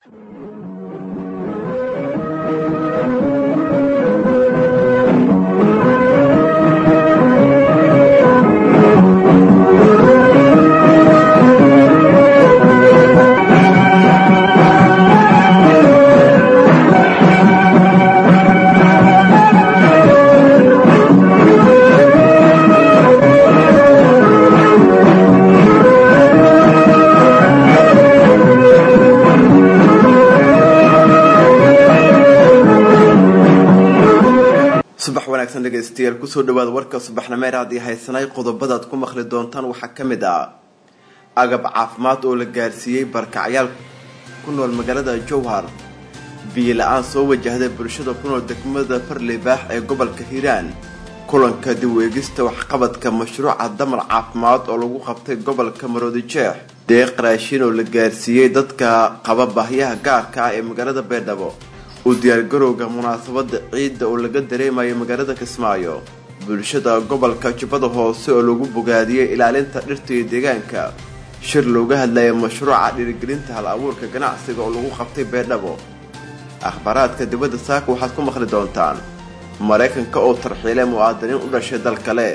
subax wanaagsan dhegaystayaal kusoo dhawaada warka subaxnimeer haddii haysanay qodobadaad ku maqli doontaan waxaa ka mid ah agab caafimaad oo la gaarsiiyey barkacyaal ku nool magaalada jowhar biyo la-aan soo wajahday bulshada ku nool degmada farlibaax ee gobolka hiiraan kulanka dib u eegista waxqabadka mashruuca damar caafimaad oo lagu qabtay gobolka maroodijeex deeq raashin oo la gaarsiiyey dadka qaba baahyaha gaarka ah ee magaalada beedhabo u diyaargarowga munaasabada ciidda oo laga dareemayo magaalada kismaayo bulshada gobolka jubbada hoose oo lagu bogaadiyey ilaalinta dhirta iyo deegaanka shir looga hadlaya mashruuca dhiirigelinta hal abuurka ganacsiga oo lagu qabtay beedhabo akhbaaraadka dibadda saaka waxaad ku maqli doontaan maraykanka oo tarxiilay mu'aadiniin u dhashay dal kale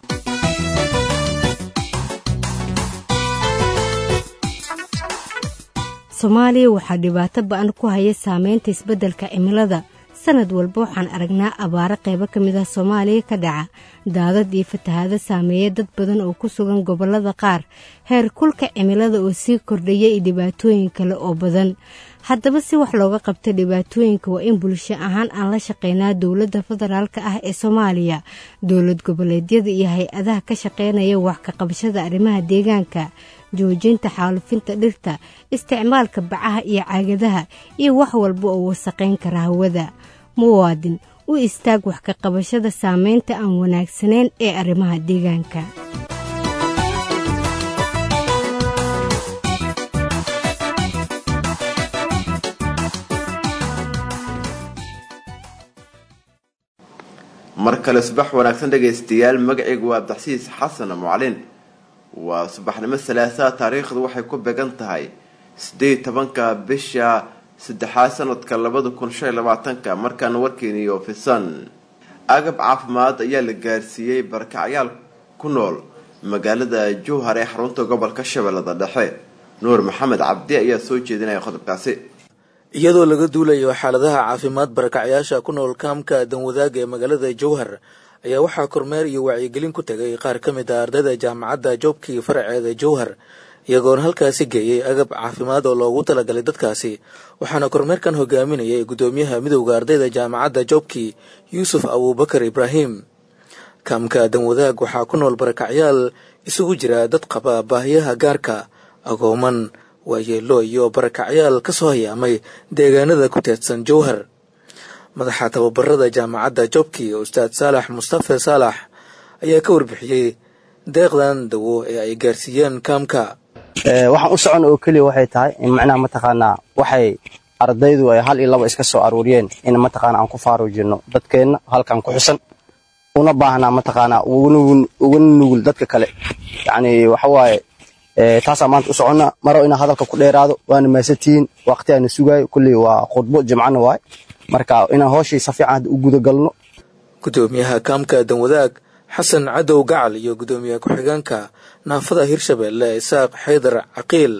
soomaaliya waxaa dhibaato ba-an ku haya saameynta isbeddelka cimilada sanad walba waxaan aragnaa abaaro qaybo ka mid ah soomaaliya ka dhaca daadad iyo fatahaado saameeya dad badan oo ku sugan gobollada qaar heer kulka cimilada oo sii kordhaya iyo dhibaatooyin kale oo badan haddaba si wax looga qabta dhibaatooyinka waa in bulsho ahaan aan la shaqeynaa dowladda federaalka ah ee soomaaliya dowlad goboleedyada iyo hay-adaha ka shaqeynaya wax ka qabashada arrimaha deegaanka joojinta xaalufinta dhirta isticmaalka bacaha iyo caagadaha iyo wax walba oo wasaqayn kara hawada muwaadin u istaag wax ka qabashada saameynta aan wanaagsanayn ee arrimaha deegaanka mar kale subax wanaagsan dhegaystayaal magacaygu waa abdaxsiis xasan mucalin waa subaxnimo salaasaa taariikhdu waxay ku beegan tahay sideed tobanka bisha saddexaad sanadka labada kun shan iyo labaatanka markaana warkeeniyo fisan agab caafimaad ayaa la gaarsiiyey barakacyaal ku nool magaalada jowhar ee xarunta gobolka shabeellada dhexe nuur maxamed cabdi ayaa soo jeedinaya qodobkaasi iyadoo laga duulayo xaaladaha caafimaad barakacyaasha ku nool kaamka danwadaaga ee magaalada jowhar ayaa waxaa kormeer iyo wacyigelin ku tegay qaar ka mid a ardayda jaamacadda joobkii faraceeda jowhar iyagoona halkaasi geeyey agab caafimaad oo loogu talagalay dadkaasi waxaana kormeerkan hogaaminayay guddoomiyaha midowda ardayda jaamacadda joobkii yuusuf abuubakar ibraahim kaamka danwadaag waxaa ku nool barakacyaal isugu jira dad qaba baahiyaha gaarka agooman waayeelo iyo barakacyaal ka soo hayaamay deegaanada ku teedsan jowhar madaxa tababarada jaamacadda jobkii ustaad saalax mustafe saalax ayaa ka warbixiyey deeqdan dawo ee ay gaarsiiyeen kaamka waxaan u socon oo keliya waxay tahay in macnaha mataqaanaa waxay ardaydu ay hal iyo laba iska soo aruuriyeen in mataqaana aan ku faaruujino dadkeenna halkan ku xusan una baahnaa mataqaanaa uga nugul dadka kale yacni waxawaaye taasaa maanta u soconna maro inaa hadalka ku dheeraado waana maasatihiin waqti aana sugaayo kulley waa khudbo jimcana waay marka inaan hooshii si fiican hadda u gudagalno guddoomiyaha kaamka danwadaag xasan cadow gacal iyo guddoomiyaha ku-xigeenka naafada hirshabeelle isaaq xaydar caqiil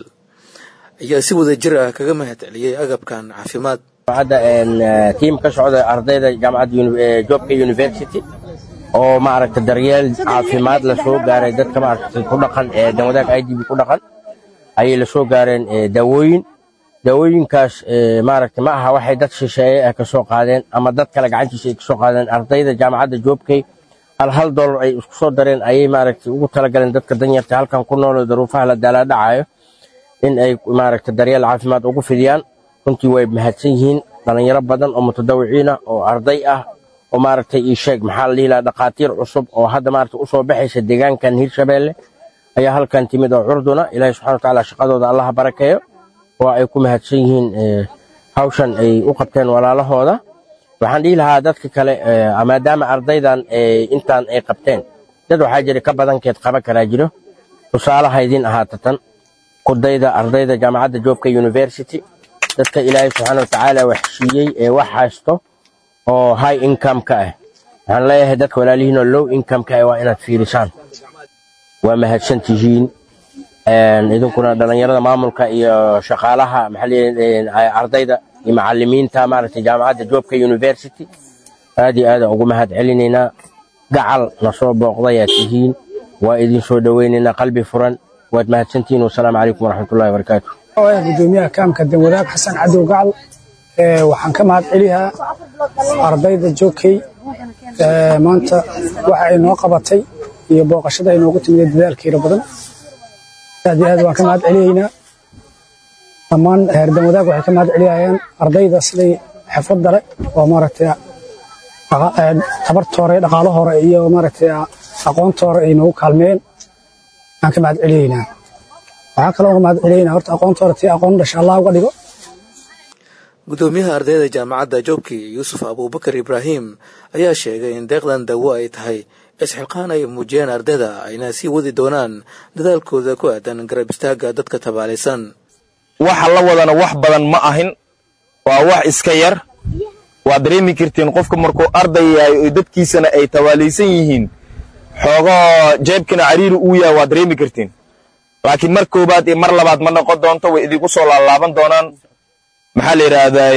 ayaa si wada jir ah kaga mahad celiyey agabkan caafimaad hadda tiim ka socda ardayda jaamacadda joobka university oo maaragta daryeel caafimaad la soo gaaray dadka maaragta ku dhaqan ee danwadaag i d b ku dhaqan ayay la soo gaareen daawooyin daawooyinkaas maaragta ma aha waxay dad shisheeye ah ka soo qaadeen ama dad kale gacantiisa ay ka soo qaadeen ardayda jaamacadda joobkay hal hal dollar ay isku soo dareen ayay maaragta ugu talagaleen dadka danyarta halkan ku nool oo daruufaha la daalaadhacayo in ay maaragta daryeel caafimaad ugu fidiyaan runtii way mahadsan yihiin dhalinyaro badan oo mutadawiciin ah oo arday ah oo maaragtay ii sheeg maxaa la dhihi lahaa dhakhaatiir cusub oo hadda maaragta usoo baxaysa deegaankan hirshabeelle ayaa halkan timid oo curduna ilaahay subxana watacaala shaqadooda allaha barakeeyo oo ay ku mahadsan yihiin hawshan ay u qabteen walaalahooda waxaan dhihi lahaa dadka kale maadaama ardaydan intaan ay qabteen dad waxaa jira ka badankeed qaban karaa jiro tusaalaha idin ahaata tan kudayda ardayda jaamacadda joobka university dadka ilaahay subxaana watacaala wax siiyey ee wax haysto oo high income-ka ah waxaan leeyahay dadka walaalihiin oo low income-ka ah waa inaad fiirisaan waa mahadsan tihiin idinkuna dhallinyarada maamulka iyo shaqaalaha maxaa ardayda iyo macallimiinta maaragtay jaamacadda joobka university aad iyo aadaan ugu mahad celinaynaa gacal na soo booqdayaad tihiin waa idin soo dhowaynaynaa qalbi furan waad mahadsantihiin wasalaamu calaykum waraxmatullahi wabarakaatu gudoomiyaha kaamka danwadaag xasan cadow gacal waxaan ka mahad celiyaa ardayda joogkay maanta waxa ay noo qabatay iyo booqashada ay noogu timid dadaalkeeda badan aad iyo aad waan ka mahad celiyaynaa dhammaan reer danwadaag waxay ka mahad celiyayaan ardayda siday xirfadda leh oo maaragtay tabarta hore dhaqaalo hore iyo maaragtay aqoonta hore ay noogu kaalmeeyeen aan ka mahad celiyaynaa waxaan kaloo uga mahad celiyaynaa horta aqoonta hore tii aqoon dhasha allah uga dhigo gudoomiyaha ardayda jaamacadda joobki yuusuf abuubakar ibraahim ayaa sheegay in deeqdan dawo ay tahay isxilqaan ay muujiyeen ardayda ayna sii wadi doonaan dadaalkooda ku aadan garab istaagga dadka tabaalaysan waxa la wadana wax badan ma ahin waa wax iska yar waad dareemi kartiin qofka markuu arday yahay oo dadkiisana ay tabaalaysan yihiin xoogahoo jeebkana cariiri uu yahay waad dareemi kartiin laakiin mar koobaad iyo mar labaad ma noqon doonto way idinku soo laalaaban doonaan maxaa la yidhaahdaa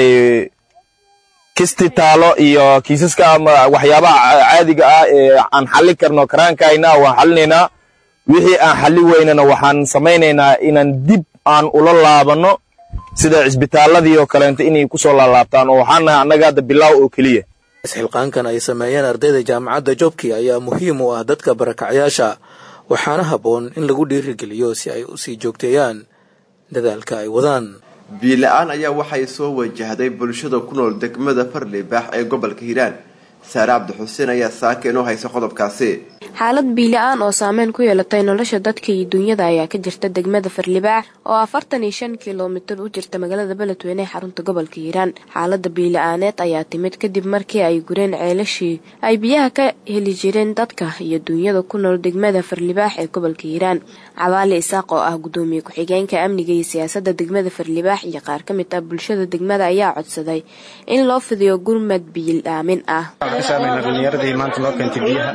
kisti taalo iyo kiisaska ama waxyaabaha caadiga ah ee aan xallin karno karaankayna waan xallinaynaa wixii aan xalli weynana waxaan samaynaynaa inaan dib aan ula laabanno sida cisbitaaladii oo kaleento inay ku soo laalaabtaan oo waxaan nahay annaga hadda bilaaw oo keliya isxilqaankan ay sameeyeen ardayda jaamacadda joobki ayaa muhiim u ah dadka barakacyaasha waxaana habboon in lagu dhiirigeliyo si ay u sii joogteeyaan dadaalka ay wadaan biila-aan ayaa waxay soo wajahday bulshada ku nool degmada farlibaax ee gobolka hiiraan saare cabdi xuseen ayaa saaka inoo haysa qodobkaasi xaalad biila-aan oo saameyn ku yeelatay nolosha dadka iyo duunyada ayaa ka jirta degmada farlibaax oo afartan iyo shan kilomitir u jirta magaalada beledweyne ee xarunta gobolka hiiraan xaalada biila-aaneed ayaa timid kadib markii ay gureen ceelashii ay biyaha ka heli jireen dadka iyo duunyada ku nool degmada farlibaax ee gobolka hiiraan cabaali isaaq oo ah gudoomiye ku-xigeenka amniga iyo siyaasada degmada farlibaax iyo qaar ka mid ah bulshada degmada ayaa codsaday in loo fidiyo gurmad biil-aamin ah dhalinyaradii maanta loo keentay biyaha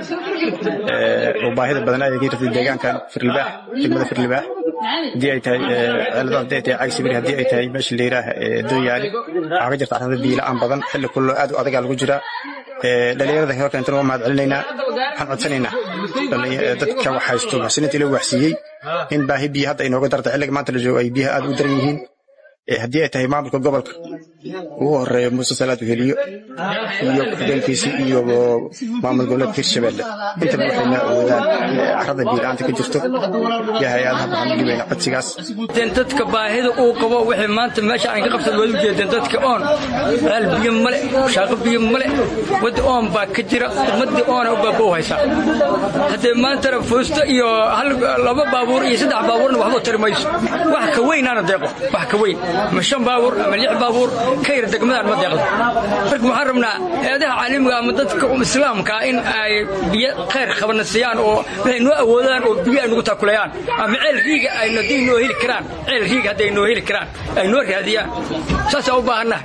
oo baahida badan ay ka jirtay deegaankan firlibaax degmada firlibaax haddii ay tahay ceelada haddii ay tahay cagsibir haddii ay tahay meesha layidhaah dooyaali waxaa ka jirta arrinta biila-aan badan xilli kullo aad u adagaa lagu jiraa dhalinyarada hor keentana waa mahad celinaynaa waxaan codsanaynaa dadka wax haysto muxsiniinta ila waxsiiyey in baahi biyo hadda ay nooga darta xilliga maanta la joogo ay biyaha aad u daran yihiin haddii ay tahay maamulka gobolka ugu horeeya muuse salaad weheliyo iyo ku-xigeenkiisii iyo maamul goboleedka hirshabelle intaba waxayna awoodaan carada biila-aanta ka jirto iyo hay-adaha waxaan dhibayna codsigaas dadka baahida uu qabo wixii maanta meesha aan ka qabsan waad u jeedeen dadka oon ceel biyo male shaaqo biyo male wadda oon baa ka jira ummadii oona u baaba u haysaa haddee maantana foosto iyo hal laba baabuur iyo saddex baabuurna waxba tari mayso wax ka weynaana deeqo wax ka weyn ama shan baabuur ama lix baabuur ka yar degmadaan ma deeqdo marka waxaan rabnaa eedaha caalamiga ama dadka islaamka in ay biyo khayr qabana siiyaan oo waxay noo awoodaan oo biyo ay nagu taakulayaan ama ceel riiga ay hadday noo heli karaan ceel riiga hadday noo heli karaan ay noo raadiyaan saasaa u baahannaha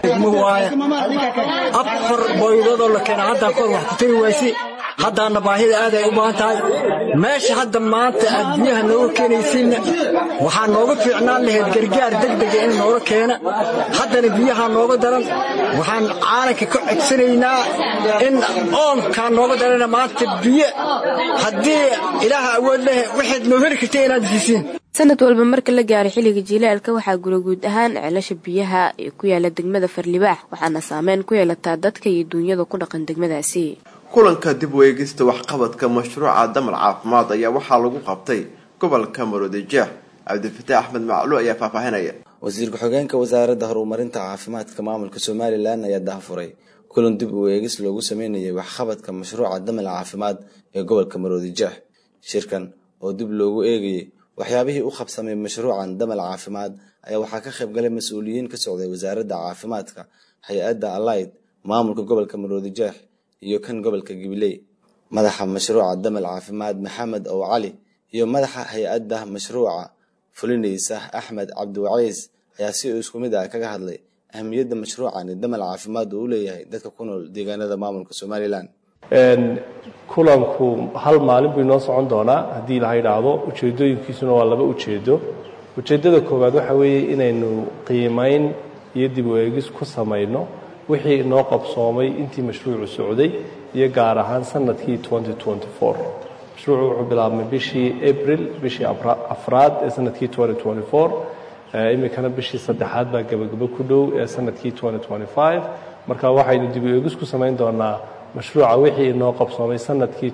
afar booydoodoo la keena haddaan kor wax ku tari wayse haddaana baahida aad ay u baahan tahay meesha hadda maanta aad biyaha nooga keenaysiinna waxaa nooga fiicnaan lahayd gargaar degdega in nooga keena haddana biyaha nooga daran waxaan caalanka ka codsanaynaa in oonkaa nooga darana maanta biyo haddii ilaaha awood leh waxaad noo heli karta inaad siisiin sanad walba marka la gaaray xilliga jilaalka waxaa gura guud ahaan ceelasha biyaha ee ku yaala degmada farlibaax waxaana saameyn ku yeelataa dadka iyo duunyada ku dhaqan degmadaasi kulanka dib weegista waxqabadka mashruuca damal caafimaad ayaa waxaa lagu qabtay gobolka maroodijeex cabdifataax axmed maclu ayaa faahfaahinaya wasiir ku-xigeenka wasaaradda horumarinta caafimaadka maamulka somalilan ayaa daahfuray kulan dib u eegis loogu sameynayay waxqabadka mashruuca damal caafimaad ee gobolka maroodijeex shirkan oo dib loogu eegayay waxyaabihii u qabsamay mashruucan damal caafimaad ayaa waxaa ka qaybgalay mas-uuliyiin ka socday wasaaradda caafimaadka hay-adda alayd maamulka gobolka maroodijeex iyo kan gobolka gibiley madaxa mashruuca damal caafimaad maxamed ow cali iyo madaxa hay-adda mashruuca fulinaysa axmed cabdiwaciis ayaa si isku mid ah kaga hadlay ahmiyadda mashruucani damal caafimaad uu u leeyahay dadka ku nool deegaanada maamulka somalilan kulanku hal maalin buu inoo socon doonaa haddii laha idhaahdo ujeedooyinkiisuna waa laba ujeedo ujeeddada koowaad waxa weeye inaynu qiimayn iyo dib u eegis ku samayno wixii inoo qabsoomay intii mashruucu socday iyo gaar ahaan sanadkii mashruucu wuxuu bilaabmay bishii abril bishii afraad ee sanadkii iminkana bishii saddexaad baa gebagabo ku dhow ee sanadkii marka waxaynu dib u eegis ku samayn doonaa mashruuca wixii inoo qabsoomay sanadkii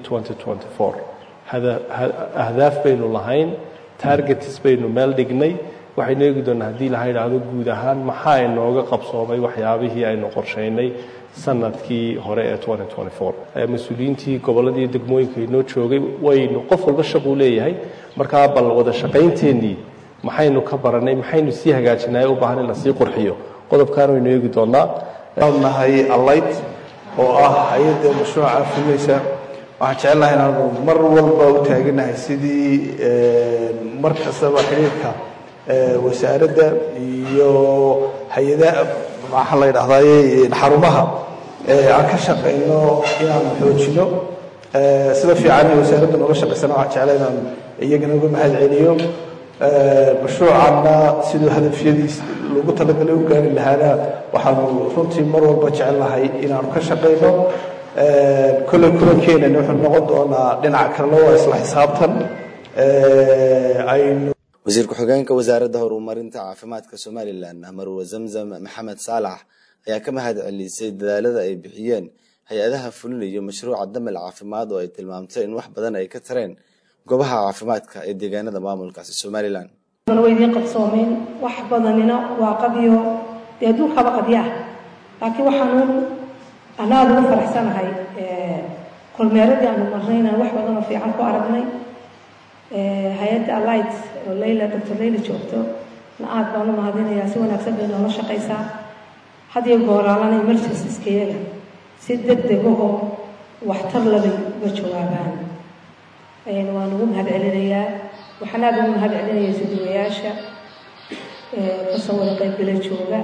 ahdaaf baynu lahayn targets baynu meel dhignay waxaynu eegi doonaa haddii laha idhaahdo guud ahaan maxaa inooga qabsoomay waxyaabihii aynu qorshaynay sanadkii hore ee mas-uuliyiintii gobolladii degmooyinka inoo joogay waynu qof walba shaquu leeyahay markaa bal wada shaqaynteenii maxaynu ka baranay maxaynu sii hagaajinay u baahan in la sii qurxiyo qodobkan waynu eegi doonaa nahay alight oo ah hay-adda mashruuca fulaysa waxaan jecelnahay inaanu mar walba u taaganahay sidii mar kastaba xidhiirka wasaaradda iyo hay-adaha maxaa la yidhahdaye xarumaha aan ka shaqayno inaanu xoojino sida fiican wasaaradda nooga shaqaysana waxaan jeclay inaan iyagana uga mahad celiyo mashruucanna siduu hadafyadiis loogu talagalay u gaari lahaana waxaanu runtii mar walba jecelnahay inaanu ka shaqayno kolley kulankeenana wuxuu noqon doonaa dhinaca kalena waa isla xisaabtan aynu wasiir ku-xigeenka wasaaradda horumarinta caafimaadka somalilan marwa zamzam maxamed saalax ayaa ka mahad celisay dadaalada ay bixiyeen hay-adaha fulinayo mashruuca damal caafimaad oo ay tilmaamtay in wax badan ay ka tareen goobaha caafimaadka ee deegaanada maamulkaasi somalilan way idiin qabsoomeen wax badanina waa qadiyo dee adduunkaba qadyo ah laakiin waxaanuun anaada ugu faraxsanahay kormeeradii aanu marnay inaan wax badan oo fiican ku aragnay hay-adda alight oo leyla doctor leyla joogto na aad baan u mahadinayaa si wanaagsan bay noola shaqaysaa hadiyo gooraalana emergenciskeyaga si deg degahoo waxtar labay uga jawaabaan waan ugu mahad celinayaa waxaan aada ugu mahad celinaya suduwayaasha kasoo wada qaybgala jooga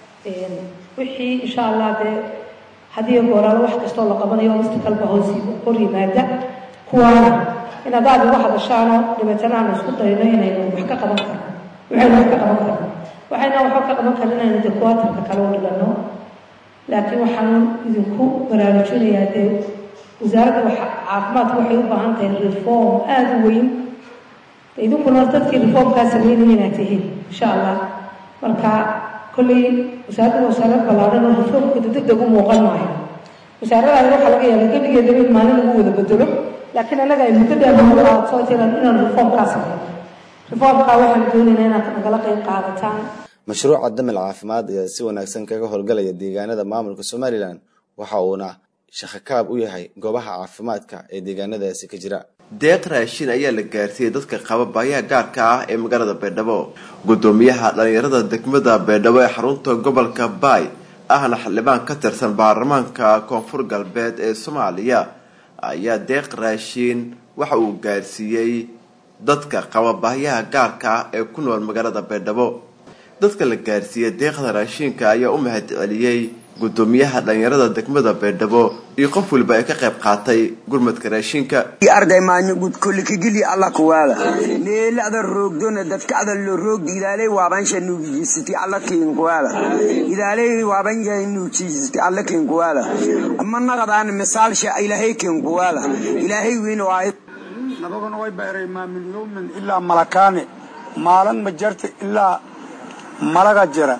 wixii insha allah dee hadiyo gooraalo wax kastoo la qabanayo obstakalba hoos hor yimaada kuwaana inaad aada uga hadashaano dabeetana aanu isku dayno inaynu wax ka qaban karno waxaynu wax ka qaban karno waxayna waxba ka qaban karin inaynu dee kuwaatarka kale u dhigano laakiin waxaan idinku baraarujinayaa dee wasaaradda caafimaadku waxay u baahan tahay reform aada u weyn idinkuna dadkii reformkaa sameynaya inaad tihiin insha allah marka kolley wasaaradda wasaarad ballaadhan oo reformka deg deg u muuqan maayo wasaaradaani waxaa laga yaaba gebigeedaba in maalin lagu wada bedelo laakiin annaga ay muddo dheer nagu qaadato tiran inaan reformkaa sameyno reformkaa waxaan doonaynaa inaad nagala qayb qaadataan mashruuca damal caafimaad ayaa si wanaagsan kaga howlgalaya deegaanada maamulka somalilan waxa uuna shaqakaab u yahay goobaha caafimaadka ee deegaanadaasi ka jira deeq raashin ayaa la gaarsiiyey dadka qaba baayaha gaarka ah ee magaalada baydhabo gudoomiyaha dhalinyarada degmada baydhabo ee xarunta gobolka baay ahna xildhibaan ka tirsan baarlamaanka koonfur galbeed ee soomaaliya ayaa deeq raashin waxa uu gaarsiiyey dadka qaba baayaha gaarka ah ee ku nool magaalada baydhabo dadka la gaarsiiyey deeqda raashinka ayaa u mahad celiyey gudoomiyaha dhalinyarada degmada baydhabo iyo qof waliba ay ka qayb qaatay gurmadka raashinka arday maanyo gud kulli kigili alla kuwaada meelada roogdona dadka ada lo roogdi ilaalay waabansha nuujisiti alla kiin kuwaada ilaalay waabansha nuujisiti alla kiin kuwaada amma naqadaan misaalsha ilaahay kiin kuwaada ilaahay weyn waa nabaguna way bayray maa min yawmin ilaa malakaane maalin ma jarta ilaa malaga jira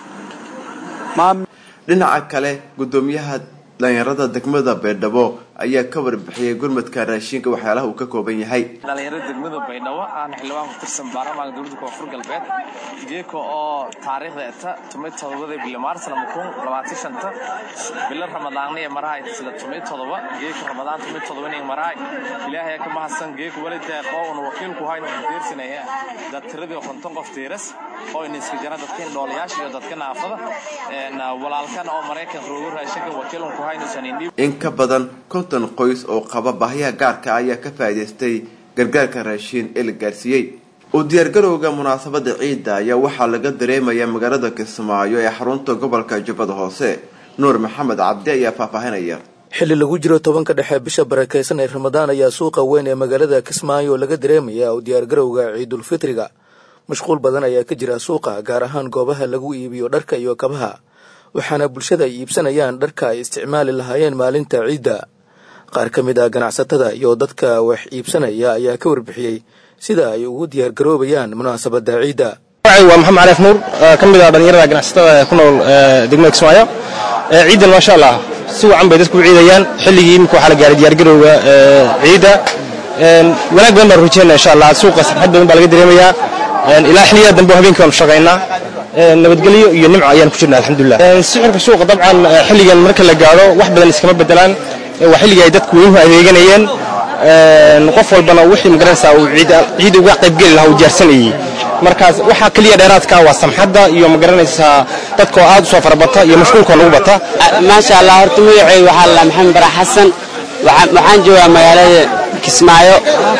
dhinaca kale gudoomiyaha dhalinyarada degmada baydhabo ayaa ka warbixiyey gurmadka raashinka waxyaalaha uu ka kooban yahay dhalinyarada degmada baydhabo aan xildhibaan ku tirsan baarlamaanka dowladda koonfur galbeed geeko oo taariikhda eta tumay todobada bili maars lama kun labaatan shanta bilo ramadaanniya marahay sida tumay todoba geeka ramadaan tumay todobanin marahay ilaahay ka mahadsan geeko wali deeqo una wakiilku hayna una deersinaya dad tiradii konton qof tiiras oo ina iska jira dadkan dhoolayaasha iyo dadka naafada walaalkan oo maraykan roogo raashinka wakiilku haynusan in ka badan konton qoys oo qaba baahiyaha gaarka ayaa ka faa'iidaystay gargaarka raashiin ee la gaarsiiyey u diyaargarowga munaasabada ciidda ayaa waxaa laga dareemayaa magaalada kismaayo ee xarunta gobolka jubbada hoose nuur maxamed cabdi ayaa faahfaahinaya xilli lagu jiro tobanka dhexe bisha barakaysan ee ramadaan ayaa suuqa weyn ee magaalada kismaayo laga dareemaya u diyaargarowga ciidulfitriga mashquul badan ayaa ka jira suuqa gaar ahaan goobaha lagu iibiyo dharka iyo kabaha waxaana bulshada ay iibsanayaan dharka ay isticmaali lahaayeen maalinta ciidda qaar ka mid ah ganacsatada iyo dadka wax iibsanaya ayaa ka warbixiyey sida ay ugu diyaargaroobayaan munaasabada ciidda waa maxamed cariif nuur ka mid ah dhallinyarada ganacsatada ee ku nool degmada kismaayo ciidan maasha allah si wacan bay dadku u ciidayaan xilligii imika waxaa la gaaray diyaargarowga ciidda wanaag badan baan rujeyna insha allah suuqa sarxad badan baa laga dareemayaa ilaa xilliyaa dambe habeenkii waanu shaqaynaa nabadgelyo iyo nimco ayaan ku jirna alxamdulilah sicirka suuqa dabcan xilligan marka la gaadho wax badan iskama bedelaan waa xilligii ay dadku weynuhu adeeganayeen qof walbana wixii magaranaysaa uu ciid uga qaybgeli lahaa uu diyaarsanayey markaas waxaa keliya dheeraadka waa samxadda iyo magaranaysaa dadka oo aad u soo farabata iyo mashquulkoo lagu bata maasha allah horta magacay waxaa la maxamed bara xasan waxaan joogaa magaalada kismaayo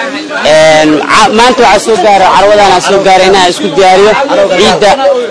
maanta waxaa soo gaaro carwadana soo gaaray inaan isku diyaariyo ciidda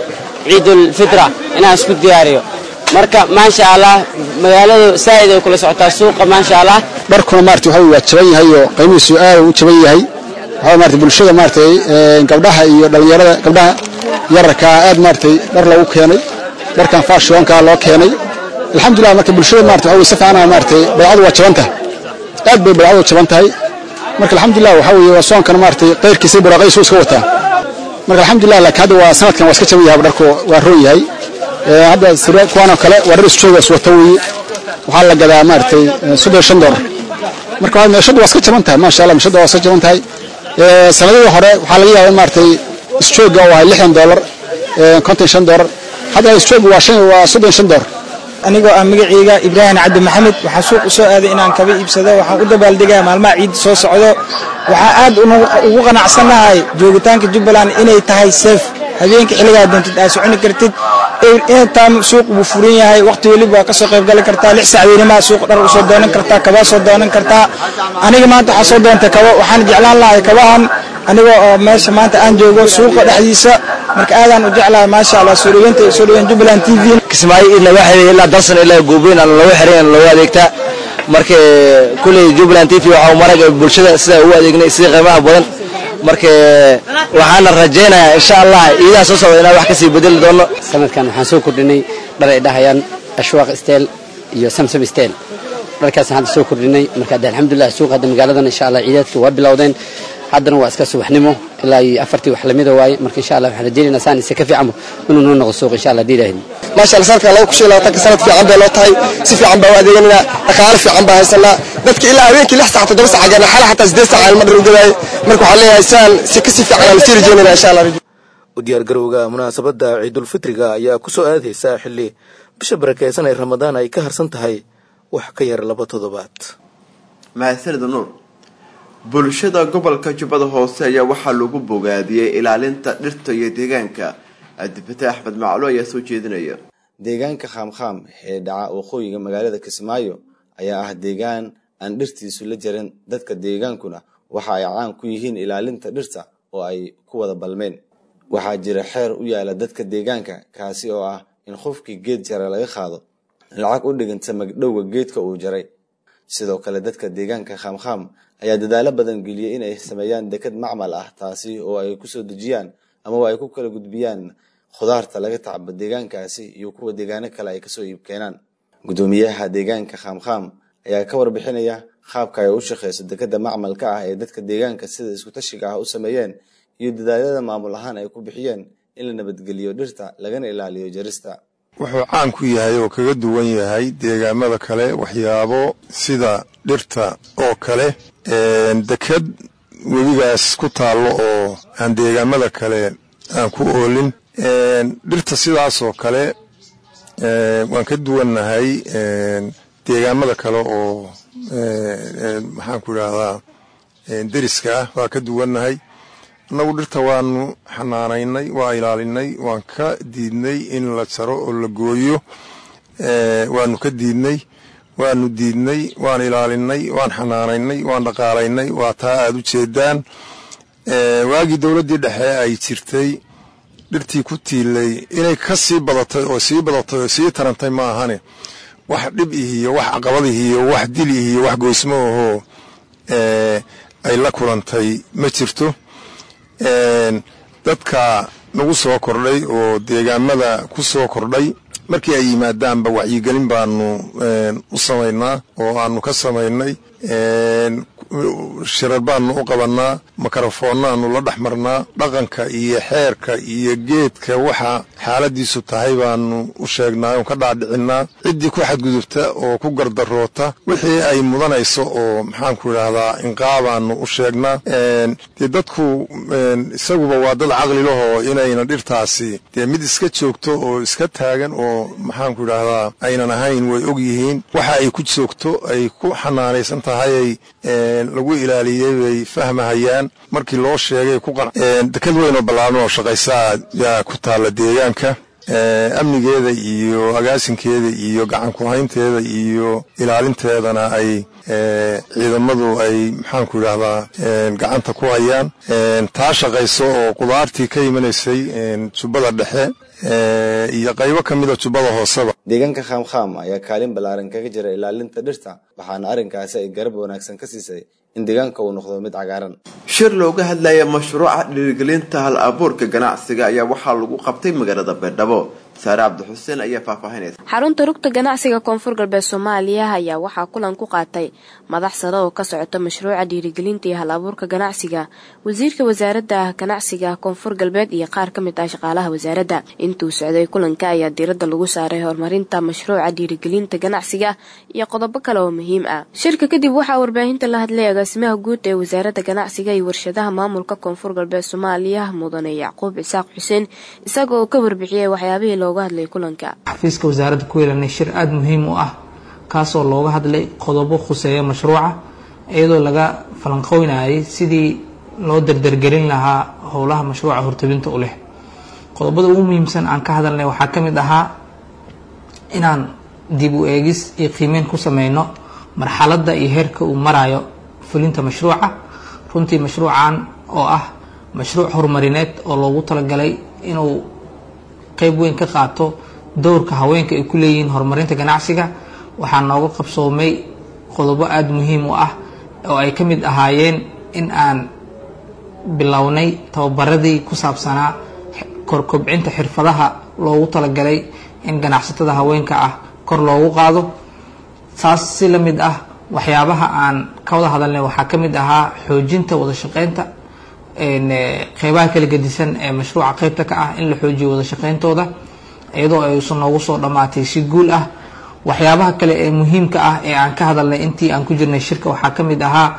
ciidulfitra inaan isku diyaariyo marka maasha allah magaaladu saa'id ay kula socotaa suuqa maasha allah dharkuna maarata waxa waa jaban yahay oo qiimihiisu aad u jaban yahay waxaa maarata bulshada maaratay gabdhaha iyo dhallinyarada gabdhaha yararkaa aad maaratay dhar loogu keenay dharkan faashionkaa loo keenay alxamdulillah marka bulshada maarata waxa si fiican maaratay baycadu waa jaban tahay aad bay baycadu jaban tahay marka alxamdulillah waxa weeye waa soonkana maaratay qayrkiisa buraaqaysu iska wataa marka alxamdulillah laakiin hadda waa sanadkan waa iska jaban yahay dharku waa roon yahay hadda kuwaanoo kale waa dhar isjooga iswata weeye waxaa la gadaa maaratay soddon shan doolar marka meeshadu waa iska jaban tahay maasha allah meeshadu waa iska jaban tahay sanadihii hore waxaa laga yaabaa maaragtay isjooga oo ahay lixdan doolar konton shan doolar hadda isjooga waa shan waa soddon shan doolar anigoo ah magacayga ibraahim cabdi maxamed waxaa suuq u soo aaday inaan kaba iibsado waxaan u dabaaldegaa maalmaha ciidda soo socdo waxaa aad ugu qanacsanahay joogitaanka jubbaland inay tahay seef habeenka xilligaa doontid aad soconi kartid intaan suuq buu furan yahay waqti weliba waa ka soo qaybgali kartaa lix sacweynima suuq dhar usoo doonan kartaa kabaa soo doonan kartaa aniga maanta waxaa soo doontay kabo waxaan jeclaan lahay kabahan aniga oo meesha maanta aan joogo suuqa dhexdiisa marka aadaan u jeclahay maasha allah soo dhaweynta soo dhaweyn jubbaland t v kismaayo ilaa waa xiray ilaa dalsan ilaa goobeyn aan looga xiray aan looga adeegtaa marka kulley jubbaland t v waxaa marag bulshada sida ugu adeegnay sida qiimaha badan marka waxaana rajaynayaa insha allah iidaha soo socda inaan wax kasii bedeli doono sanadkan waxaan soo kordhinay dhar ay dhahayaan ashwaaq steel iyo samsam steel dharkaasaan hadda soo kordhinay marka hadda alxamdulilah suuq hadda magaaladan insha allah ciidaadka waa bilowdeen haddana waa iska subaxnimo ilaa iyo afartii wax lamida waaye marka insha allah waxaan rajaynaynaa saan isa ka fiicanba inuu noo noqdo suuq insha allah haddii ilaahin maasha allah sanadkan laba kun shan iyo labaatanka sanad fiican bay loo tahay si fiican baa u adeeganayna dhaqaale fiican baa haysanaa dadka ilaa habeenkii lix saac toddoba saac gaarna xala xataa siddeed saac aan madhar u gadaaye marka waxaan leeyahay saan si kasi fiican aan sii rajaynayna insha allah u diyaargarowga munaasabadda ciidulfitriga ayaa ku soo aadaysa xilli bisha barakaysan ee ramadaan ay ka harsan tahay wax ka yar laba toddobaad mahadsanida nuur bulshada gobolka jubbada hoose ayaa waxaa lagu bogaadiyey ilaalinta dhirta iyo deegaanka adibate axmed maclo ayaa soo jeedinaya deegaanka khaamkhaam ee dhaca waqooyiga magaalada kismaayo ayaa ah deegaan aan dhirtiisu la jarin dadka deegaankuna waxa ay caan ku yihiin ilaalinta dhirta oo ay ku wada balmeen waxaa jira xeer u yaala dadka deegaanka kaasi oo ah in qofkii geed jara laga qaado lacag u dhiganta magdhowga geedka uu jaray sidoo kale dadka deegaanka khaamkhaam ayaa dadaalo badan geliyey inay sameeyaan deked macmal ah taasi oo ay kusoo dejiyaan amaba ay ku kala gudbiyaan khudaarta laga tacbo deegaankaasi iyo kuwa deegaano kale ay kasoo iib keenaan guddoomiyaha deegaanka khaamkhaam ayaa ka warbixinaya qaabka ay u shaqeyso dekeda macmalka ah ee dadka deegaanka sida iskutashiga ah u sameeyeen iyo dadaalada maamul ahaan ay ku bixiyeen in la nabadgeliyo dhirta lagana ilaaliyo jarista wuxuu caan ku yahay oo kaga duwan yahay deegaamada kale waxyaabo sida dhirta oo kale deked webigaas ku taallo oo aan deegaamada kale aan ku oolin dhirta sidaas oo kale waan ka duwannahay deegaamada kale oo maxaan ku idhaahdaa deriska ah waa ka duwannahay annagu dhirta waanu xanaanaynay waa ilaalinay waan ka diidnay in la jaro oo la gooyo waanu ka diidnay waanu diidnay waan ilaalinay waan xanaanaynay waan dhaqaalaynay waa taa aad u jeedaan waagii dowladdii dhexe ay jirtay dhirtii ku tiilay inay ka sii badatay oo sii badatay oo sii tarantay ma ahane wax dhib ihiyo wax caqabad ihiyo wax dil ihiyo wax goysmo ahoo ay la kulantay ma jirto dadka nagu soo kordhay oo deegaamada ku soo kordhay markii ay yimaadaanba wacyigelin baanu u samaynaa oo aanu ka samaynay shirar baanu u qabannaa makarafoonnaanu la dhex marnaa dhaqanka iyo xeerka iyo geedka waxa xaaladiisu tahay baanu u sheegnaa oon ka dhaadhicinnaa ciddii ku xadgudubta oo ku gardaroota wixii ay mudanayso oo maxaanku idhaahdaa inqaabaanu u sheegnaa dee dadku isaguba waa dad caqli lahoo inayna dhirtaasi dee mid iska joogto oo iska taagan oo maxaanku idhaahdaa aynan ahayn way og yihiin waxa ay ku joogto ay ku xanaanaysan tahayay lagu ilaaliyey bay fahmahayaan markii loo sheegay ku dekad weyn oo ballaaran oo shaqaysaa yaa ku taalla deegaanka amnigeeda iyo agaasinkeeda iyo gacan ku-haynteeda iyo ilaalinteedana ay ciidamadu ay maxaanku idhaahdaa gacanta ku hayaan taa shaqayso oo qudaartii ka imanaysay jubbada dhexe iyo qaybo ka mida jubbada hooseba deegaanka khaamkhaam ayaa kaalin ballaaran kaga jira ilaalinta dhirta waxaana arrinkaasi ay garab wanaagsan ka siisay in deegaanka uu noqdo mid cagaaran shir looga hadlaya mashruuca dhiirigelinta hal abuurka ganacsiga ayaa waxaa lagu qabtay magaalada beerdhabo saare cabdixuseen ayaa faahfaahinaysa xarunta rugta ganacsiga koonfur galbeed soomaaliya ayaa waxaa kulan ku qaatay madax sare oo ka socota mashruuca dhiirigelinta iyo hal abuurka ganacsiga wasiirka wasaaradda ganacsiga koonfur galbeed iyo qaar ka mid ah shaqaalaha wasaaradda intuu socday kulanka ayaa diiradda lagu saaray horumarinta mashruuca dhiirigelinta ganacsiga iyo qodobo kale oo muhiim ah shirka kadib waxaa warbaahinta la hadlay agaasimaha guud ee wasaaradda ganacsiga iyo warshadaha maamulka koonfur galbeed soomaaliya mudane yacquub cisaaq xuseen isaga oo ka warbixiyay waxyaabihii looga hadlay kulanka xafiiska wasaaradda ku yeelanay shir aada muhiim u ah kaasoo looga hadlay qodobo khuseeya mashruuca iyadoo laga falanqoynayay sidii loo dardargelin lahaa howlaha mashruuca hortabinta u leh qodobada ugu muhiimsan aan ka hadalnay waxaa ka mid ahaa inaan dib u eegis iyo qiimeyn ku sameyno marxaladda iyo heerka uu marayo fulinta mashruuca runtii mashruucan oo ah mashruuc horumarineed oo loogu talagalay inuu qeyb weyn ka qaato dowrka haweenka ay ku leeyihiin horumarinta ganacsiga waxaa nooga qabsoomay qodobo aada muhiim u ah oo ay ka mid ahaayeen in aan bilownay tababaradii ku saabsanaa korkobcinta xirfadaha loogu talagalay in ganacsatada haweenka ah kor loogu qaado saas si la mid ah waxyaabaha aan ka wada hadalnay waxaa ka mid ahaa xoojinta wada shaqeynta qeybaha kala gedisan ee mashruuca qeybta ka ah in la xoojiyo wada shaqeyntooda iyadoo aysan noogu soo dhammaatay si guul ah waxyaabaha kale ee muhiimka ah ee aan ka hadalnay intii aan ku jirnay shirka waxaa ka mid ahaa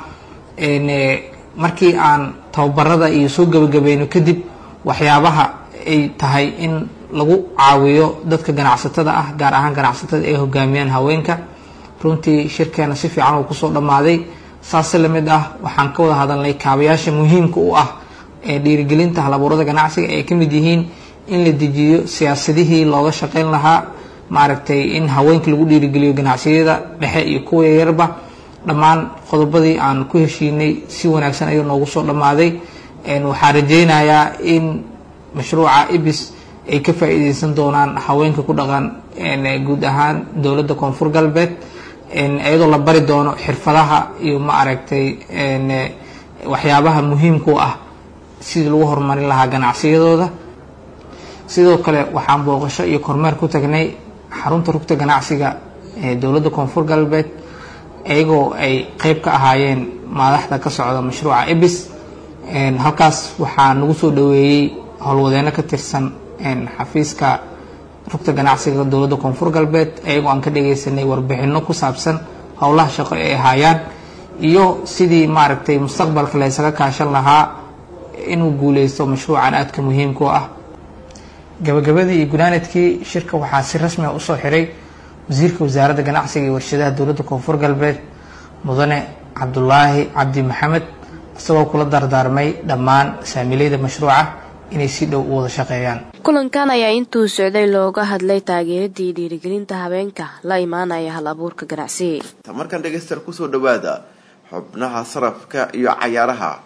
markii aan tababarada iyo soo gebagabayno kadib waxyaabaha ay tahay in lagu caawiyo dadka ganacsatada ah gaar ahaan ganacsatada ay hogaamiyaan haweenka runtii shirkeena si fiican uu kusoo dhammaaday saase lamid ah waxaan ka wada hadalnay kaabayaasha muhiimka u ah ee dhiirigelinta halabuurada ganacsiga ay ka mid yihiin in la dejiyo siyaasadihii looga shaqeyn lahaa maaragtay in haweenka lagu dhiirigeliyo ganacsiyada dhexe iyo kuwa yaryarba dhammaan qodobadii aan ku heshiinay si wanaagsan ayuu noogu soo dhammaaday waxaan rajeynayaa in mashruuca ibis ay ka faa-iideysan doonaan haweenka ku dhaqan guud ahaan dowladda koonfur galbeed iyadoo la bari doono xirfadaha iyo ma aragtay waxyaabaha muhiimka u ah sidii lagu horumarin lahaa ganacsiyadooda sidoo kale waxaan booqasho iyo kormeer ku tagnay xarunta rugta ganacsiga ee dowladda koonfur galbeed iyagoo ay qeyb ka ahaayeen madaxda ka socda mashruuca ebis halkaas waxaa nagu soo dhaweeyey howlwadeeno ka tirsan xafiiska rugta ganacsiga dowladda koonfur galbeed iyagoo aan ka dhageysanay warbixino ku saabsan howlaha shaqo ay ahaayaan iyo sidii maaragtay mustaqbalka la ysaga kaashan lahaa inuu guuleysto mashruucan aadka muhiimka u ah gabagabadii iyo gunaanadkii shirka waxaa si rasmi a usoo xiray wasiirka wasaaradda ganacsiga iyo warshadaha dowladda koonfur galbeed mudane cabdulaahi cabdi maxamed isagoo kula dardaarmay dhammaan saamiileyda mashruuca inay si dhow u wada shaqeeyaan kulankan ayaa intuu socday looga hadlay taageeradii dhiirigelinta habeenka la imaanaya hal abuurka ganacsiga markan dhegeystayaal kusoo dhawaada xubnaha sarafka iyo cayaaraha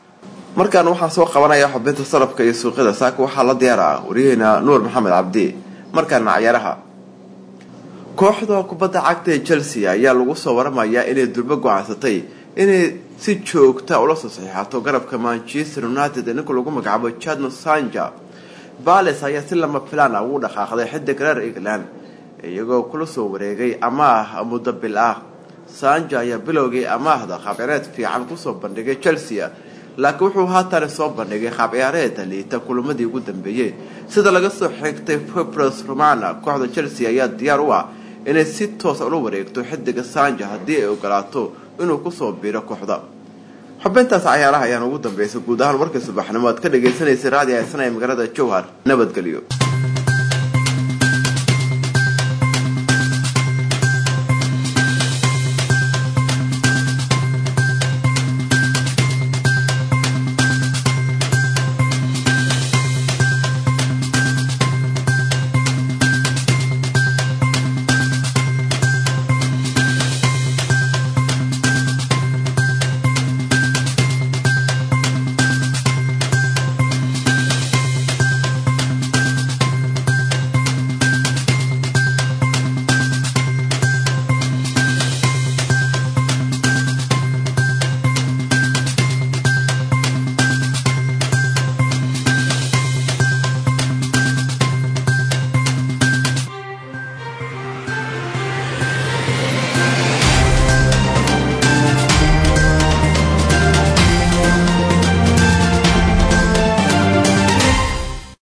markaan waxaan soo qabanayaa xubinta salabka iyo suuqyada saaka waxaa la diyaara waryaheena nuur maxamed cabdi markaana cayaaraha kooxda kubadda cagta ee chelsea ayaa lagu soo waramayaa inay durbo go-aansatay inay si joogta ula soo saxiixato garabka manchester united ee ninka lagu magacaabo jadno sanja bales ayaa si lama filaan ah ugu dhaqaaqday xidig reer england iyagoo kula soo wareegay amaah muddo bil ah sanja ayaa bilowgii amaahda qaabciyaareed fiican kusoo bandhigay chelsea laakiin wuxuu haatan soo bandhigay qaabciyaareeda liita kulamadii ugu dambeeyey sida laga soo xigtay febros romana kooxda chelsea ayaa diyaar u ah inay si toosa ula wareegto xidiga sanja haddii ay ogolaato inuu kusoo biiro kooxda xubintaas cayaaraha ayaan ugu dambeysay guud ahaan warkii subaxnimo aad ka dhagaysanaysay raadi haysan ee magaalada jowhar nabadgelyo